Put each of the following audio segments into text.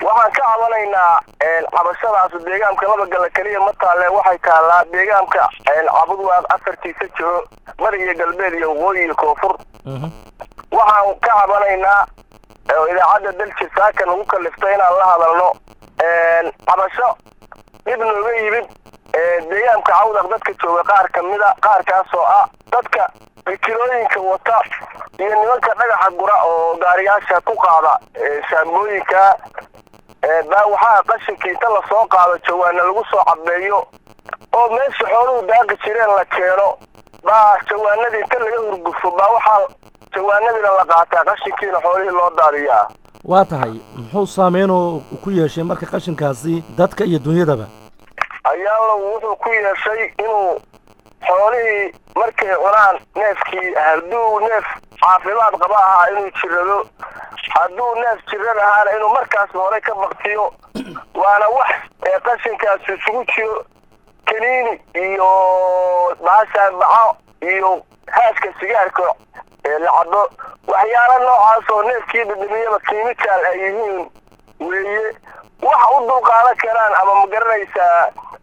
waxaan ka cabanaynaa cabashadaas deegaamka laba gala keliya ma taalle waxay taallaa deegaamka cabudwaaq afartiisa jiro bari iyo galbeed iyo waqooyi iyo koonfur waxaan ka cabanaynaa oo idaacadda daljir saaka nagu kaliftay inaan la hadalno cabasho dhib nooga yimid deegaamka cawdaq dadka jooga qaar ka mida qaarkaasoo ah dadka kilooyinka wata iyo nimanka dhagaxa gura oo gaariyaasha ku qaada shaambooyinka baa waxaa qashinkii inta lasoo qaado jawaana lagu soo cabeeyo oo meesha xooluhu daaqi jireen la keeno baa jawaanadii inta laga hurgufo baa waxaa jawaanadiina la qaataa qashinkiina xoolihii loo daadiyaa waa tahay muxuu saameynoo ku yeeshay marka qashinkaasi dadka iyo dunyadaba ayaalo wuxuu ku yeeshay inuu xoolihii markay cunaan neefkii hadduu neef caafimaad qaba ahaa inuu jirado hadduu neef jiran ahaana inuu markaas hore ka baktiyo waana wax ee qashinkaas isugu jiro kaniini iyo baasaabaco iyo haaska sigaarka ee la cabo waxyaalo noocaas oo neefkii dhadhamiyaba kiimikaal ay yihiin weeye waxa u dulqaadan karaan ama ma garanaysaa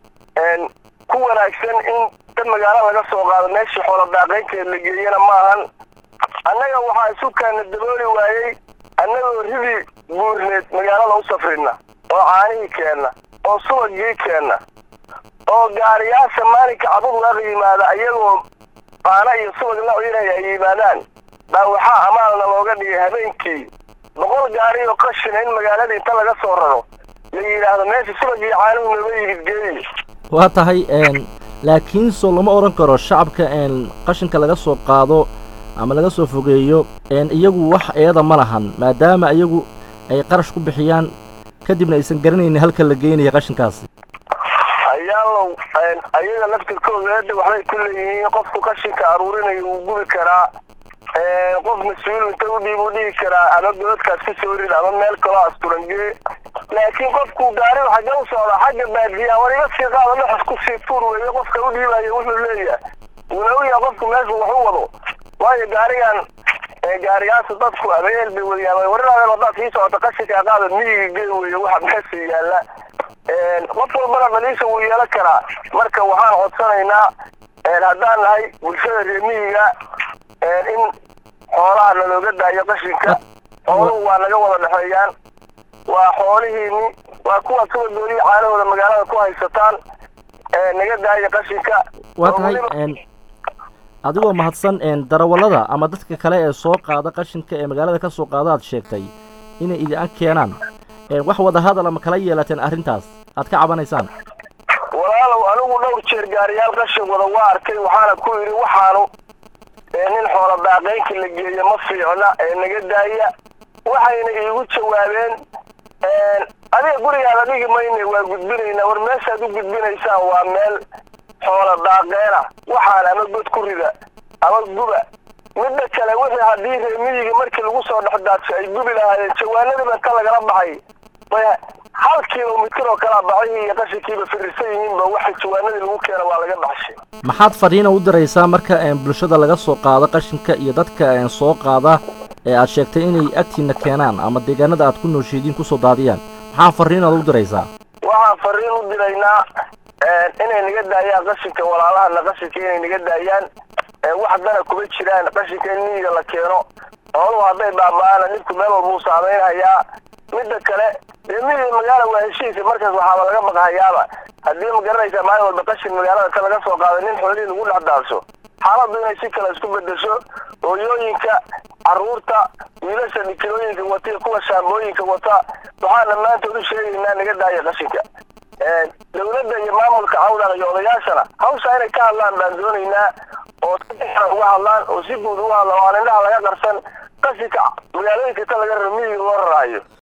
ku wanaagsan in dad magaalo laga soo qaado meeshii xoola daaqaynteed la geeyana maahan annaga waxaa isu kaana dabooli waayey annagoo ridi buurneed magaalada u safrina oo caanihii keenna oo subagii keenna oo gaariyaasha maalinka cabud waaqa yimaada iyagoo baana iyo subag la ciinaya ay yimaadaan baa waxaa amaalna looga dhigay habeenkii boqol gaari oo qashina in magaalada inta laga soo raro la yidhaahdo meesha subagii caanuhu nooga yimid geeyi waa tahay laakiin soo lama odhan karo shacabka qashinka laga soo qaado ama laga soo fogeeyo iyagu wax eeda ma lahan maadaama iyagu ay qarash ku bixiyaan kadibna aysan garanaynin halka la geynaya qashinkaasi ayaalow ayaga laftirkooda eedda waxbay ku leeyihiin qofku qashinka aruurinayo wuu gubi karaa qof mas-uul inta u dhiib u dhigi karaa ama godadkaas ku soo rid ama meel kaloo asturangee laakiin qofku gaari xagge u socda xagga baadiyaa war iga sii qaada dhexas ku sii tuur weeye qofka u dhiibayo wuxuu leeyahay wuuna u yahay qofku meeshu wax u wado waayo gaarigan gaariyaasha dadku abeel bay wadiyaan warinaadeen haddaad sii socota qashinka qaada miyiga gee weeye waxa meesha yaalla qof walbana dhaliisha wuu yeelan karaa marka waxaan codsanaynaa haddaan nahay bulshada reer miyiga in xoolaha nalooga daayo qashinka xooluhu waa naga wada dhexeeyaan waa xoolihiini waa kuwa subagoodii caanahooda magaalada ku haysataan naga daaya qashinka waa tahay adigoo mahadsan darawallada ama dadka kale ee soo qaada qashinka ee magaalada ka soo qaada aad sheegtay inay idin keenaan wax wada hadal ama kala yeelateen arrintaas aad ka cabanaysaan walaalow anigu dhowr jeer gaariyaal qashin wada waa arkay waxaana ku yidhi waxaanu nin xoola daaqaynka la geeyo ma fiicna ee naga daaya waxayna iigu jawaabeen adiga gurigaada dhigi mayne waa gudbinaynaa war meeshaad u gudbinaysaan waa meel xoola daaqeena waxaan ama god ku rida ama guba midda kale wixii haddii reemiyiga markii lagu soo dhex daadsho ay gubi lahaayeen jawaanadiiba inta lagala baxay bay hal kilomitir oo kalea bacihii iyo qashinkiiba firirsan yihiinba waxa jawaanadii lagu keena waa laga baxshay maxaad fariina u diraysaa marka bulshada laga soo qaado qashinka iyo dadka soo qaada ee aad sheegtay inay agtiina keenaan ama deegaanada aad ku noosheediin kusoo daadiyaan maxaa fariinaad u diraysaa waxaan fariin u diraynaa inay naga daayaan qashinka walaalahana qashinka inay naga daayaan wax dana kuma jiraan qashinka in miyiga la keeno xooluhu hadday baaba-aana dhibku meel walbuu saameynhayaa midda kale dee miyiga magaala waa heshiisa markaas waxaaba laga baqhayaaba haddii ma garanaysaa maalin walba qashin magaalada ka laga soo qaado nin xoolihii lagu dhex daadsho xaaladdu inay si kale isku bedesho hooyooyinka carruurta wiilasha dhikilooyinka wata iyo kuwa shaambooyinka wata waxaan dhammaantood u sheegaynaa naga daaya qashinka dawladda iyo maamulka cawdaq iyo odayaashana hawsha inay ka hadlaan baan doonaynaa oo si fiican uga hadlaan oo si guud uga hadlaan oo aan indhaha laga qarsan qashinka magaalooyinka inta laga raro miyiga loo raraayo